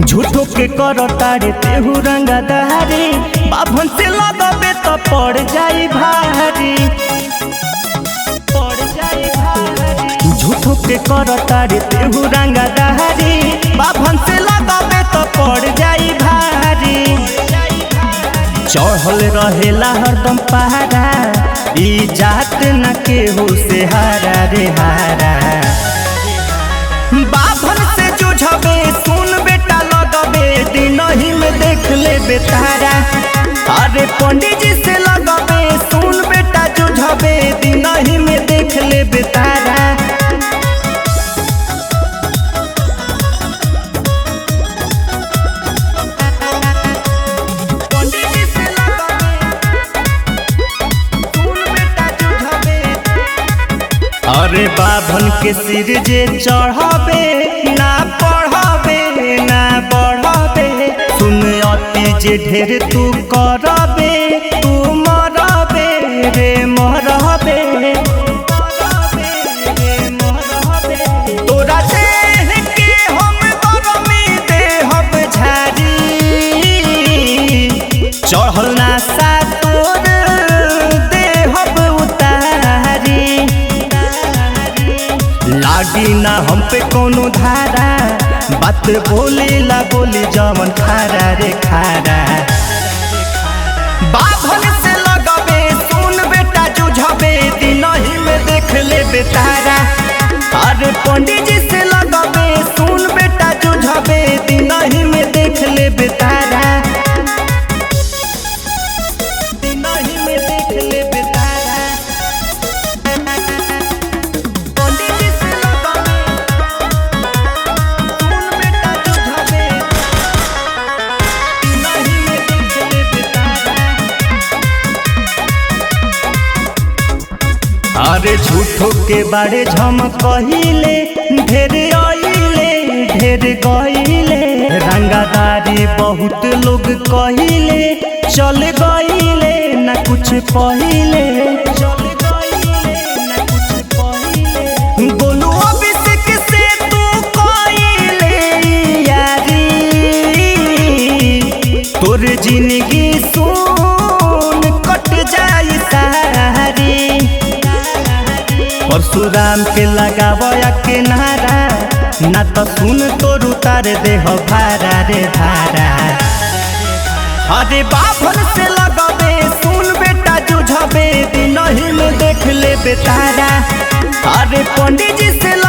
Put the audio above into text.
झूठो के कर तारे तेहू रंगा दहारी बाभन से लगबे तो पड़ जाई भारी पड़ जाई भारी झूठो के कर तारे तेहू रंगा दहारी बाभन से लगबे तो पड़ जाई भारी चढ़ल रहेला हरदम पहाड़ा ई जात न केहू से हारा रे हारा बाभन से जुझबे सुन बेटा लगबे दिन ही में देख ले बेतारा अरे पंडित जी से लगबे सुन बेटा जुझबे दिन ही में देख ले बेतारा पंडित जी से लगबे सुन बेटा जुझबे अरे बाभन के सिर जे चढ़ाबे ना पढ़ाबे ना बढ़ाबे सुन अति जे ढेर तू करबे तू मरबे रे मरबे तोरा देह के हम गरमी देहब झारी चढ़ल ना सा तोर देहब उतारी लागी ना हम पे कोनो धारा बात बोले ला बोली जमन खारा रे खारा बाभन से लगबे सुन बेटा जुझबे दिन ही में देख ले बेतारा अरे पंडित जी से लगबे सुन बेटा जुझबे दिन ही में देख ले बेतारा दिन ही में देख ले बेतारा पंडित जी से लगबे सुन बेटा जुझबे दिन ही में देख ले बेतारा अरे झूठो के बारे झम कहिले ढेर आइले ढेर गइले रंगादारी बहुत लोग कहिले चल गइले न कुछ पहिले चल गइले न कुछ पहिले बोलू अभिषेक से तू कइले यारी तोर जिंदगी सुन कट जाई सारी परशुराम के लगावया के नारा ना तो सुन तोर उतार देह भारा रे भारा अरे बाभन से लगबे सुन बेटा जुझबे दिन ही में देख ले बेतारा अरे पंडित जी से